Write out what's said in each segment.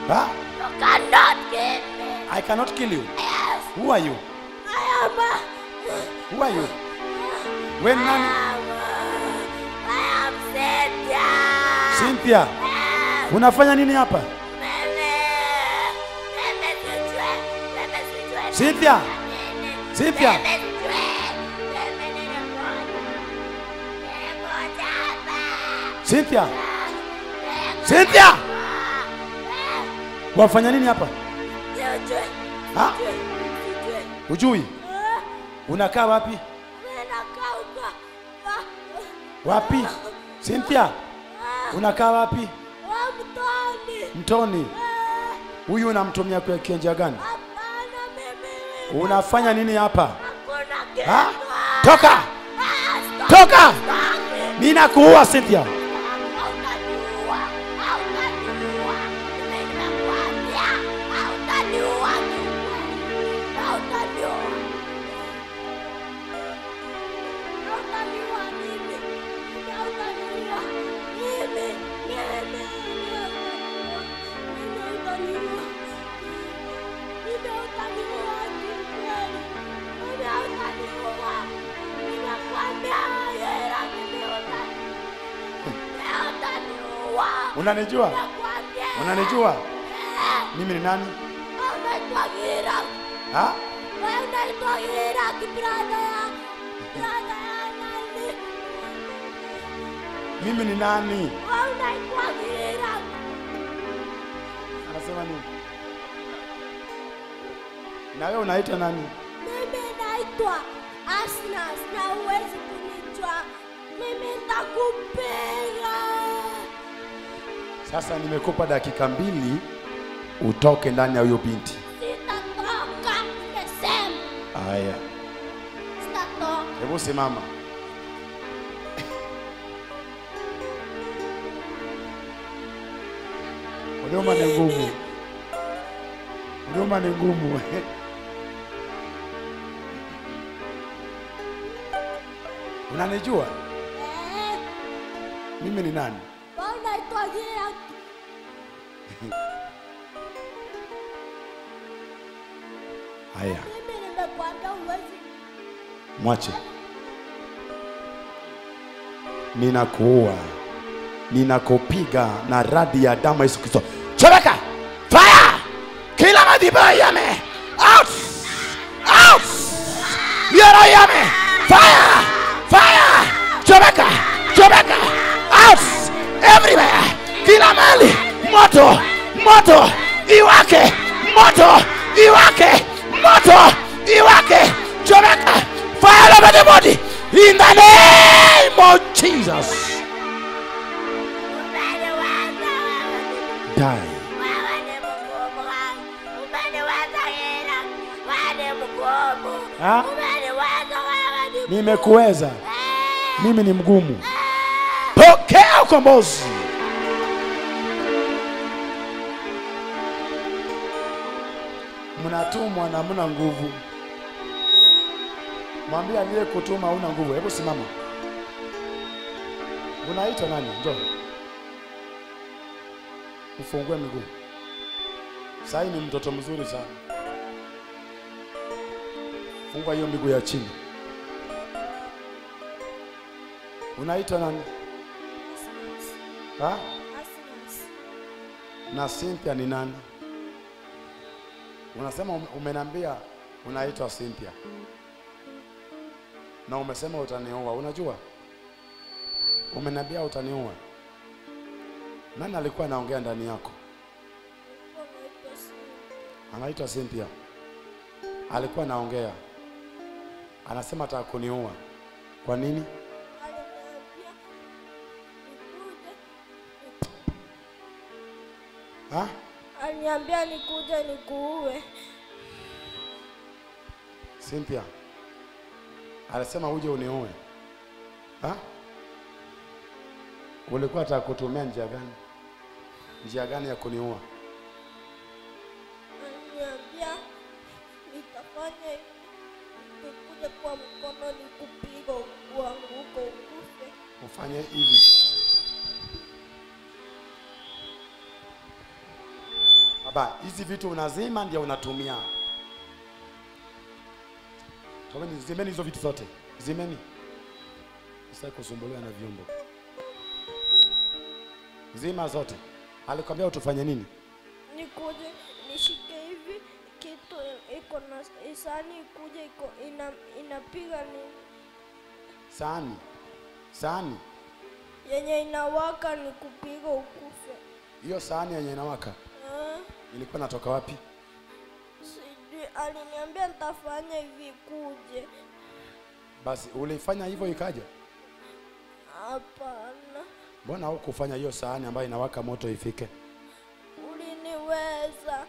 Huh? You cannot kill me. I cannot kill you. Yes. Who are you? I am a, Who are you? When I nani? am a, I am Cynthia. Cynthia. Yes. Unafanya nini hapa? Mimi. Mimi sijui. Mimi sijui. Cynthia. Mimi. Cynthia. Mimi sijui. Mimi nilikuja. Nilikuja hapa. Cynthia. Nilikuja Cynthia. hapa. Wafanya nini hapa? Sijui. Ha? Sijui. Sijui. Hujui? Ah, Unakaa wapi? mimi nakaa huko. Ah, Wapi? Cynthia. ah, Unakaa wapi? wa mtoni. Mtoni. Ah, Huyu unamtumia kwa kienja gani? Hapana, mimi Unafanya nini hapa? hakuna kitu. Ha? Toka! Ah, stop, Toka! stop. Mimi nakuua Cynthia. Hautaniua, hautaniua. Mimi nimekuambia, hautaniua kiukweli. Hautaniua. Hautaniua mimi. Mimi hautaniua. Mimi, mimi, mimi hautaniua. Mimi hautaniua. Mimi hautaniua kiukweli. Mimi hautaniua. Nimekuambia, Yera, mimi hautaniua. Mimi hautaniua. Unanijua? Nakwambia. Unanijua? Eh, Mimi ni nani? unaitwa Gira. Ha? Wewe unaitwa Gira, kibrada ya brada ya nani? Mimi ni nani? Wewe unaitwa Gira. Anasema nini? Na wewe unaitwa nani? Mimi naitwa Asnas na huwezi kunijua. Mimi nitakupiga. Sasa nimekupa dakika mbili utoke ndani ya huyo binti. Sitatoka. Nimesema Haya, sitatoka. hebu simama. Huduma ni ngumu, huduma ni ngumu. Unanijua Eh, mimi ni nani? wewe unaitwa Gira. Haya, Mimi nimekuambia huwezi mwache. Ninakuua, ninakupiga na radi ya damu ya Yesu Kristo. Chomeka! Fire! Kila madhabahu yame! Out! Out! Yara yame! Fire! Fire! Chomeka! Chomeka! Out! Everywhere! Kila mahali! Moto! Moto! Iwake! Moto! Iwake! Moto! Iwake! Chomeka! Fire over the body! In the name of Jesus! Umeniweza wewe. Die. Wewe ni mgumu wangu. Umeniweza Gira. Wewe ni mgumu. Ha? Umeniweza wewe ni mgumu. Nimekuweza. Eh, Mimi ni mgumu. eh. Pokea ukombozi. Mnatumwa na mna nguvu. Mwambie aliyekutuma huna nguvu. Hebu simama. Unaitwa nani? Njoo. Ufungue miguu. Sasa ni mtoto mzuri sana. Fungua hiyo miguu ya chini. Unaitwa nani? Ha? Asnas. Na Cynthia ni nani? Unasema ume- umeniambia unaitwa Cynthia. Na umesema utaniua. Unajua? Umeniambia utaniua. Nani alikuwa anaongea ndani yako? Unaitwa Sia. Anaitwa Cynthia. Alikuwa anaongea. Anasema ataka kuniua. Kwa nini? Aliniambia nikuje. Ha? Aliniambia nikuje nikuue. Cynthia. Alisema uje uniue. Ha? Ulikuwa ataka kutumia njia gani? Njia gani ya kuniua? Aliniambia nitafanya hivi. Nikuje kwa mkono nikupiga uanguke ukufe. Ufanye hivi. Hapa hizi vitu unazima ndio unatumia. Tomeni, zimeni hizo vitu zote, zimeni. Sasa kusumbuliwa na vyombo, zima zote. Alikwambia utufanye nini? nikuje nishike hivi kitu iko na isani ikuje iko ina, inapiga ni Sahani, sahani yenye inawaka ni kupiga ukufe. hiyo, sahani yenye inawaka Eh, ilikuwa natoka wapi? sijui aliniambia nitafanya hivi kuje. Basi ulifanya hivyo ikaja. Hapana, Mbona hukufanya hiyo sahani ambayo inawaka moto ifike? uliniweza.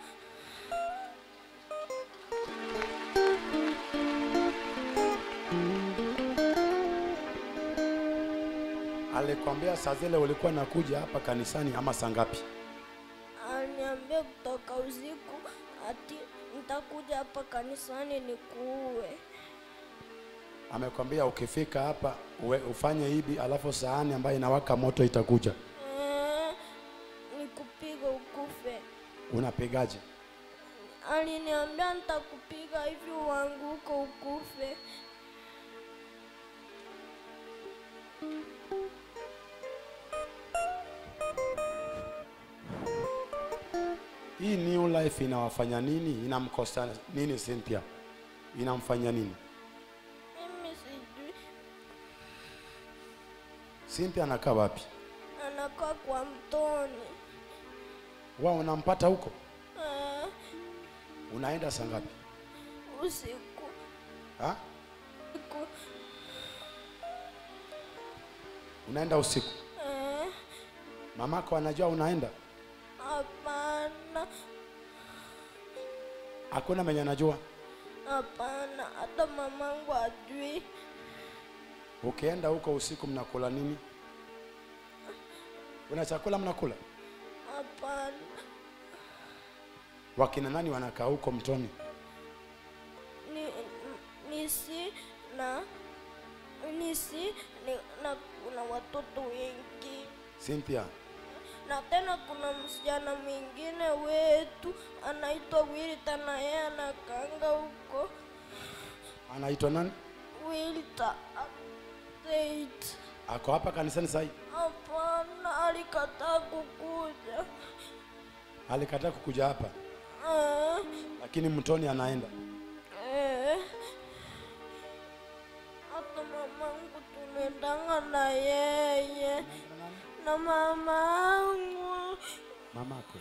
Alikwambia saa zile ulikuwa nakuja hapa kanisani ama saa ngapi? Aliniambia kutoka usiku ati nitakuja hapa kanisani nikuue. Amekwambia ukifika hapa uwe, ufanye hivi, alafu sahani ambayo inawaka moto itakuja. Eh, nikupiga ukufe. Unapigaje? Aliniambia nitakupiga hivi uanguke ukufe. Hii new life inawafanya nini? Inamkosa nini Cynthia? Inamfanya nini? Mimi sijui Cynthia anakaa wapi? anakaa kwa mtoni. Wao unampata huko? Eh, Unaenda saa ngapi? usiku Ha? usiku. Unaenda usiku? Eh, Mamako anajua unaenda? hapana, Hakuna mwenye anajua. hapana, hata mamangu ajui. Ukienda huko usiku mnakula nini? Kuna chakula mnakula? Hapana, Wakina nani wanakaa huko mtoni? ni nisi na nisi ni, na kuna watoto wengi Cynthia, na tena kuna msichana mwingine wetu anaitwa Wilta na yeye anakanga huko anaitwa nani? Wilta Tate. Ako hapa kanisani sasa hivi. Hapana, alikataa kukuja. Alikataa kukuja hapa, Eh, lakini mtoni anaenda. eh. Hata mamangu tunaendanga na yeye na mamangu Mamako.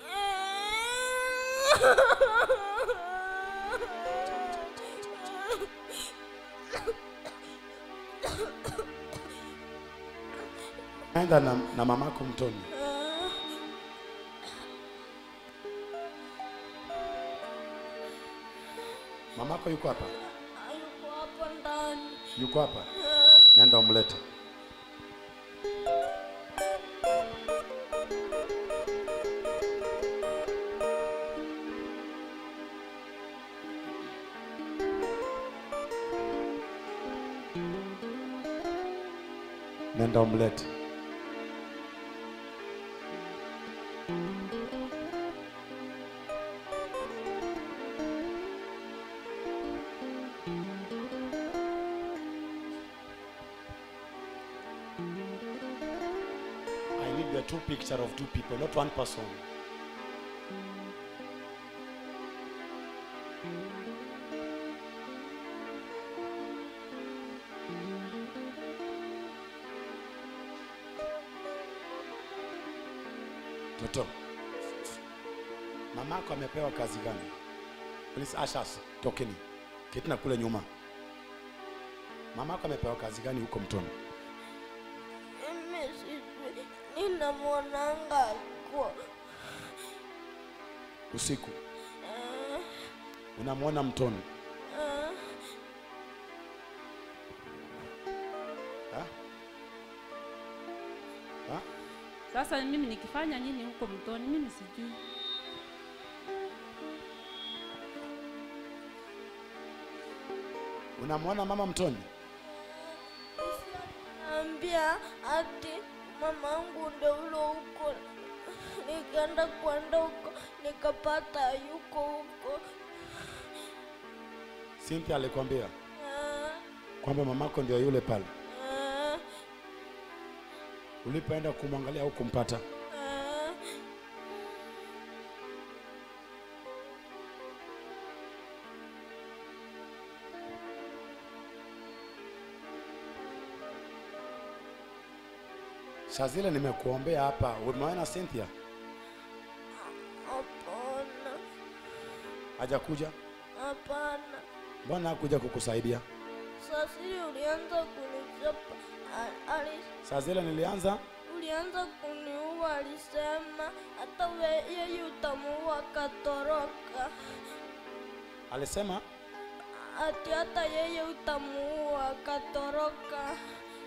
Naenda na, na mamako mtoni. Mamako yuko hapa? Yuko hapa ndani. Yuko hapa? Nenda umlete. Nenda umlete. I need the two picture of two people, not one person. Toto, mamako amepewa kazi gani? Please ushers, tokeni. Ketina kule nyuma. Mamako amepewa kazi gani huko mtoni? Mimi sijui, ninamwonanga kwa Usiku eh, unamwona mtoni eh, ha? Ha? Sasa mimi nikifanya nini huko mtoni? Mimi sijui. Unamwona mama mtoni? naambia ati mamangu ndo ulo huko, nikaenda kwenda huko nikapata yuko huko. Cynthia alikwambia Ah, kwamba mamako ndio yule pale. ah, Ulipoenda kumwangalia au kumpata? ah. Saa zile nimekuombea hapa, umeona Cynthia Hapana, hajakuja? hapana. Mbona hakuja kukusaidia? Sasiri ulianza kunichapa, a- ali Saa zile nilianza ulianza kuniua, alisema hata we- yeye utamuua, akatoroka. alisema Ati hata yeye utamuua, akatoroka.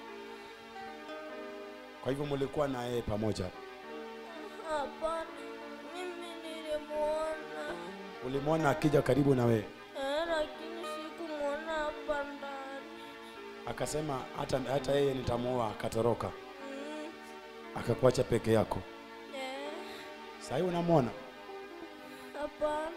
kwa hivyo mlikuwa na yeye pamoja. Hapana, mimi nilimuona Ulimwona akija karibu na wewe, eh, lakini sikumwona hapa ndani. akasema hata, hata yeye nitamuoa, akatoroka, Mm, akakuacha peke yako. eh, Sasa hivi unamwona hapana.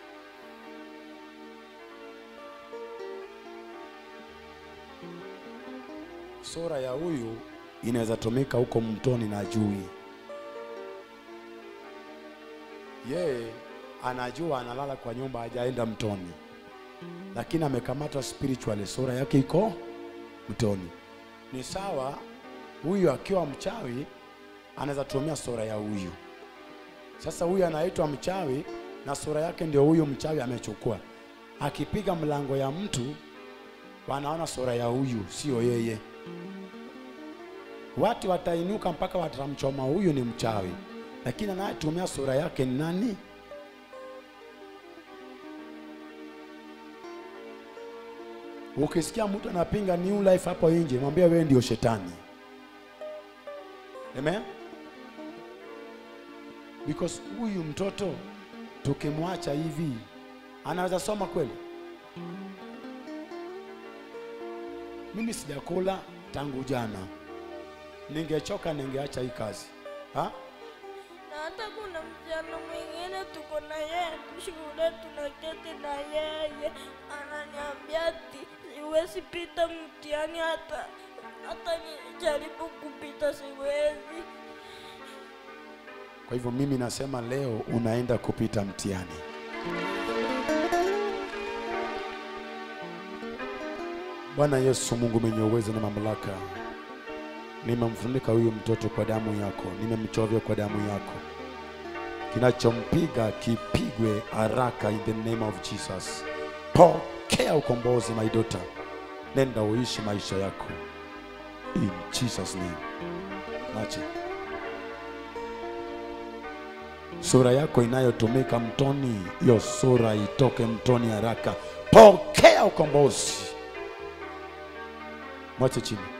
sura ya huyu inaweza tumika huko mtoni na jui. Yeye anajua analala kwa nyumba, hajaenda mtoni, lakini amekamatwa spiritually, sura yake iko mtoni. Ni sawa, huyu akiwa mchawi anaweza tumia sura ya huyu. Sasa huyu anaitwa mchawi na sura yake ndio huyu mchawi amechukua. Akipiga mlango ya mtu wanaona sura ya huyu, sio yeye. Watu watainuka mpaka watamchoma huyu ni mchawi, lakini anayetumia sura yake ni nani? Ukisikia mtu anapinga new life hapo nje, mwambie wewe ndio shetani. Amen. Because huyu mtoto tukimwacha hivi anaweza soma kweli? Mimi sijakula tangu jana, ningechoka ningeacha hii kazi ha? Na hata kuna msichana mwingine tuko na yeye shule, tunaketi na yeye, ananiambia ati siwezi pita mtihani, hata hata nijaribu kupita siwezi. Kwa hivyo mimi nasema leo unaenda kupita mtihani. Bwana Yesu, Mungu mwenye uwezo na mamlaka, nimemfunika huyu mtoto kwa damu yako, nimemchovya kwa damu yako. Kinachompiga kipigwe haraka in the name of Jesus. Pokea ukombozi my daughter, nenda uishi maisha yako in Jesus name. Nache sura yako inayotumika mtoni, hiyo sura itoke mtoni haraka. Pokea ukombozi. Mwache chini.